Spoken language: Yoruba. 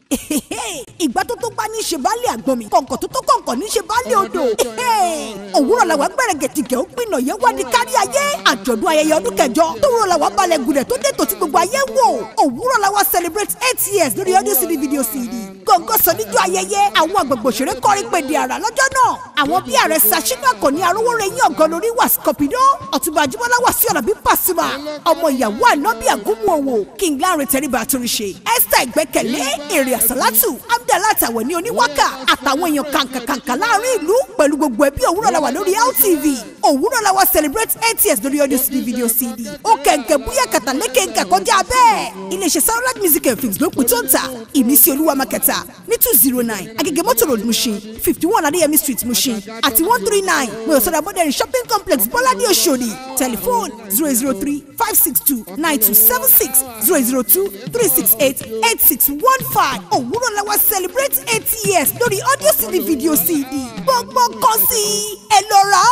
ìgbà tó tó gbá ní ṣe baálé àgbọn mi kọ̀ǹkọ̀ tó tó kọ̀ǹkọ̀ ní ṣe baálé odò òwúrọ̀ làwa gbẹ̀rẹ̀ gẹ̀tìgẹ̀ ó gbìnà yẹn wá ní kárí ayé àjọ̀dún ayẹyẹ ọdún kẹjọ tòwúrọ̀ làwa balẹ̀ gùdẹ̀ tó dé tòtí gbogbo ayé wò òwúrọ̀ làwa celebrate eight years lórí audio cd video cd gọ̀ǹgọ̀ sọ níjọ́ ayẹyẹ àwọn àgbègbè òṣèré kọrin pèdè àrà lọ́jọ́ náà àwọn bí ààrẹ sashina kò ní arówóre yín ọ̀gọ́ lórí wà scorpido ọ̀túnba àjùmọ̀lá wà sí ọ̀nà bí pàṣímà ọmọ ìyàwó ànábì àgúnmu òwò king lanre tẹríba àtúnṣe esther ìgbẹ́kẹ̀lé èrè àsálàtù abdallah àwẹ̀ ní oníwákà àtàwọn èèyàn kàǹkàǹkà láàrin ìlú pẹ̀lú gbogbo ẹbí òwúrọ̀ làwà lórí LTV òwúrọ̀ làwà celebrate eight years lórí audio cd video cd ó kẹ̀kẹ́ búyà kàtàlékè nǹkan kọjá bẹ́ẹ̀ iléeṣẹ́ soundlight music and films ló pin tó ń ta ìmísí olúwa makẹta ní two zero nine agege motor road mushin fifty one adéyẹmí street mushin àti one three nine mọ̀yọ́sọ̀rọ̀ modern shopping complex bọ́ládé oṣòdì telephone zero zero three five six two nine two seven six zero zero two three six eight eight six one five òwúrọ̀ làwà celebrate eight years lórí audio cd video cd gbọ́ngbọ́n kan sí ẹ lọ rà á